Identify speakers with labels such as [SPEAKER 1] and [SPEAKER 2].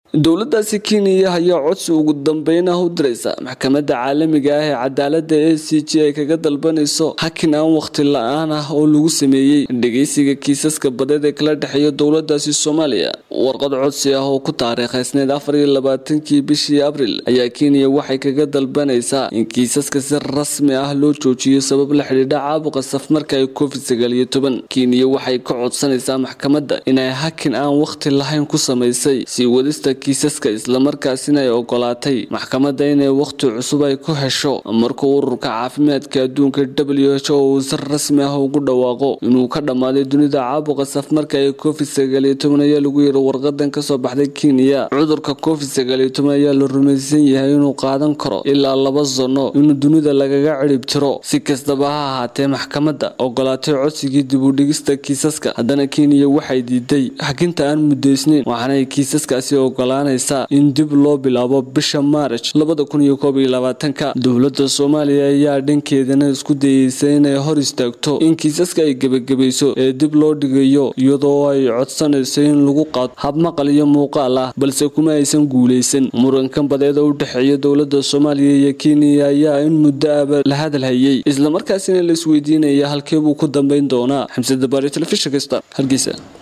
[SPEAKER 1] dowladaasi kenya ayaa codsi ugu dambeyn ah u diraysa maxkamadda caalamiga ah ee cadaalada a c g ay kaga dalbanayso hakin aan waqti la-aan ah oo lagu sameeyey dhegeysiga kiisaska badeed ee kala dhexeeya dowladaasi soomaaliya warqad codsi ah oo ku taariikhaysneyd afar iyo labaatankii bishii abril ayaa kenya waxay kaga dalbanaysaa in kiisaska si rasmi ah loo joojiyo sabab la xidhiidha caabuqa safmarka ee covid sagaal iyo toban kenya waxay ka codsanaysaa maxkamadda inay hakin aan waqti lahayn ku samaysay sii wadista kiisaska islamarkaasina ay ogolaatay maxkamadda inay wakhti cusub ay ku hesho markuu ururka caafimaadka adduunka w h o uu si rasmi ah ugu dhawaaqo inuu ka dhammaaday dunida caabuqa safmarka ee covid sagaal iyo toban ayaa lagu yiri warqadan kasoo baxday kenya cudurka covid sagaal iyo toban ayaa la rumaysan yahay inuu qaadan karo ilaa laba sano inuu dunida lagaga cirib tiro si kastaba ha ahaatee maxkamadda ogolaatay codsigii dib u dhigista kiisaska haddana kenya waxay diiday xaginta aan mudaysnayn waxaanay kiisaskaasi ogolaanaysaa in dib loo bilaabo bisha maarij labada kun iyo koob iyo labaatanka dowladda soomaaliya ayaa dhankeedana isku dayeysa inay hor istaagto in kiisaska ay gebagabayso ee dib loo dhigayo iyadoo ay codsanayso in lagu qaado habmaqal iyo muuqaal ah balse kuma aysan guuleysan murankan badeeda u dhexeeya dowladda soomaaliya iyo kenya ayaa in muddo aba la hadal hayay islamarkaasina la isweydiinaya halkeebuu ku dambeyn doonaa xamse dabaari telefishin kasta hargeysa